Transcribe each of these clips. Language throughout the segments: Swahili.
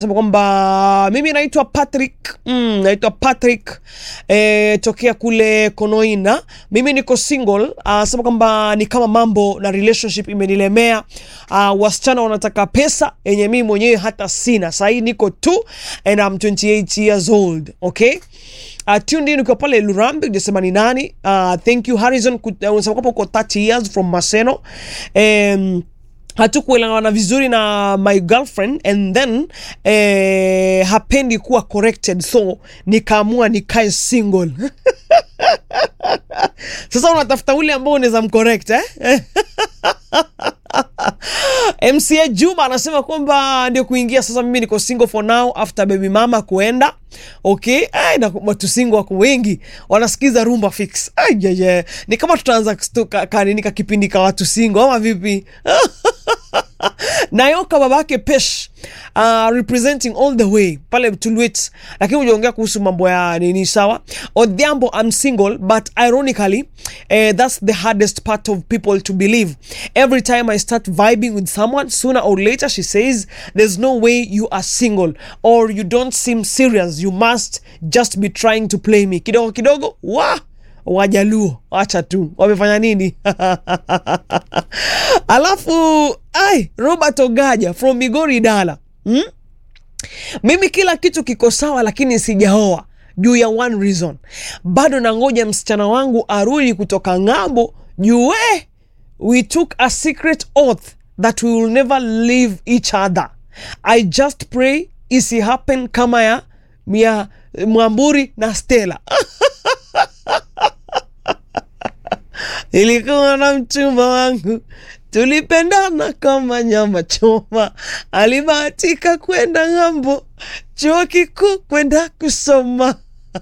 sema kwamba mimi naitwa Patrick mm, naitwa Patrick eh, tokea kule Konoina. Mimi niko single. Uh, sema kwamba ni kama mambo na relationship imenilemea. Uh, wasichana wanataka pesa yenye mimi mwenyewe hata sina. Sasa hii niko tu and I'm 28 years old. Okay? Uh, tuned in ukiwa pale Lurambi ujasema ni nani. Uh, thank you Harrison, Kut- uh, unasema kwamba uko 30 years from Maseno. Um, hatukuelewana vizuri na my girlfriend and then eh, hapendi kuwa corrected so nikaamua nikae single sasa unatafuta ule ambao unaweza mcorrect eh? mca juma anasema kwamba ndio kuingia sasa mimi niko single for now after baby mama kuenda okay Ay, na watu single wako wengi wanasikiza rumba fix Ay, yeah, yeah. ni kama tutaanza kustuka kanini ka kipindi ka watu single ama vipi nayoka babake pesh uh, representing all the way pale tulwit lakini ujaongea kuhusu mambo ya nini sawa odhiambo i'm single but ironically uh, that's the hardest part of people to believe every time i start vibing with someone sooner or later she says there's no way you are single or you don't seem serious you must just be trying to play me kidogo kidogo wa wajaluo wacha tu wamefanya nini alafu ai robert ogaja from migori dala hmm? mimi kila kitu kiko sawa lakini sijaoa juu ya one reason bado nangoja msichana wangu arudi kutoka ng'ambo juu we we took a secret oath that we will never leave each other i just pray isi happen kama ya mia mwamburi na stela ilikuwa na mchumba wangu tulipendana kama nyama choma alibahatika kwenda ng'ambo chuo kikuu kwenda kusoma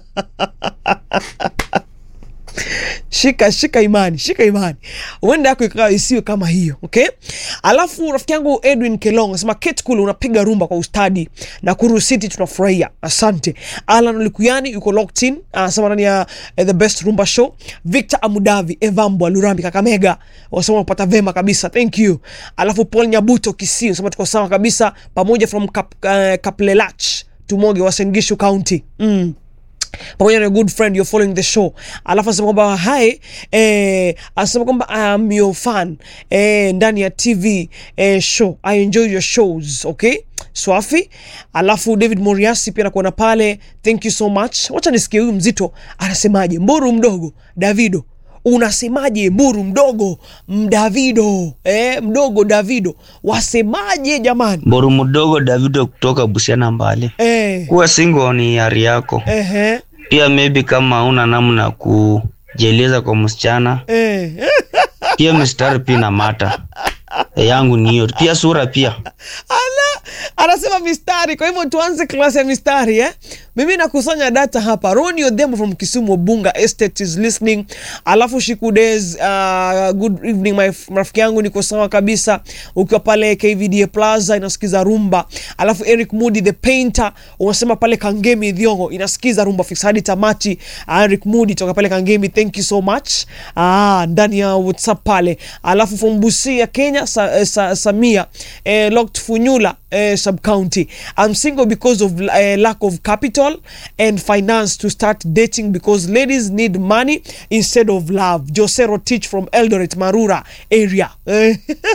shika shika imani shika imani uenda yako ikawa isiwe kama hiyo okay alafu rafiki yangu edwin kelong asema ket kule unapiga rumba kwa ustadi na kuru city tunafurahia asante alan likuyani yuko locked in anasema ndani ya eh, the best rumba show victor amudavi evambwa lurambi kakamega wasema unapata vema kabisa thank you alafu paul nyabuto kisii unasema tuko sawa kabisa pamoja from Kap, uh, kaplelach tumoge wasengishu county mm pamoja na a good friend you're following the show alafu anasema kwamba hi eh, anasema kwamba I am your fan eh, ndani ya tv eh, show i enjoy your shows okay swafi alafu david moriasi pia nakuona pale thank you so much wacha nisikie huyu mzito anasemaje mburu mdogo davido unasemaje mburu mdogo mdavido eh, mdogo davido wasemaje jamani Boru mdogo Davido kutoka Busiana Mbale. eh, Kuwa single ni hali yako. ehe, Pia maybe kama una namna ya kujieleza kwa msichana, eh. pia mistari pia na mata yangu ni hiyo. Pia sura pia. Ala, anasema mistari. Kwa hivyo tuanze klasi ya mistari eh? Mimi nakusanya data hapa. Roni Odhiambo from Kisumu Bunga Estate is listening. Alafu Shiku Days, uh, good evening my f- rafiki yangu, niko sawa kabisa ukiwa pale KVDA Plaza inasikiza rumba. Alafu Eric Moody the painter unasema pale Kangemi Thiongo inasikiza rumba fix hadi tamati. Uh, Eric Moody toka pale Kangemi, thank you so much. Ah, ndani ya WhatsApp pale. Alafu from Busia Kenya sa, eh, sa, Samia eh, locked Funyula eh, sub county. I'm single because of uh, lack of capital and finance to start dating because ladies need money instead of love. Josero teach from Eldoret Marura area. Eh,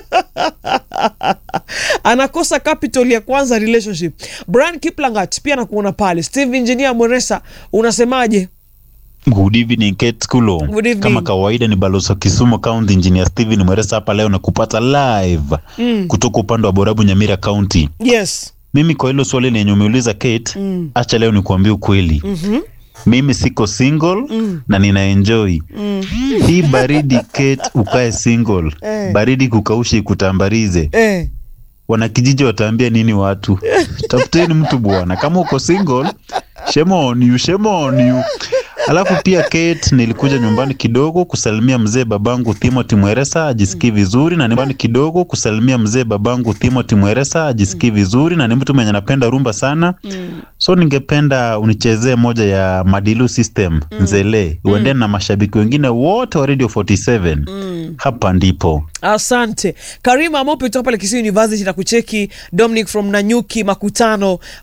anakosa capital ya kwanza relationship. Brian Kiplangat pia nakuona pale. Steve Engineer Mweresa unasemaje? Good evening Kate Kulo. Good evening. Kama kawaida ni balozi wa Kisumu County Engineer Steven Mweresa hapa leo na kupata live Mm. kutoka upande wa Borabu Nyamira County. Yes. Mimi kwa hilo swali lenye umeuliza Kate, Mm. acha leo nikuambie ukweli. Mhm. Mimi siko single Mm. na nina enjoy. Mm. Hii baridi Kate, ukae single. Eh. Baridi kukaushe ikutambarize. Eh. Wanakijiji wataambia nini watu? Tafuteni mtu bwana. Kama uko single, shame on you, shame on you. Alafu pia Kate, nilikuja nyumbani kidogo kusalimia mzee babangu Timothy Mweresa ajisikii vizuri, na nyumbani kidogo kusalimia mzee babangu Timothy Mweresa ajisikii vizuri, na ni mtu mwenye anapenda rumba sana. So ningependa unichezee moja ya Madilu System Nzele, uendane na mashabiki wengine wote wa Radio 47. Hapa ndipo. Asante Karima Mopi kutoka pale Kisii University na kucheki Dominic from Nanyuki Makutano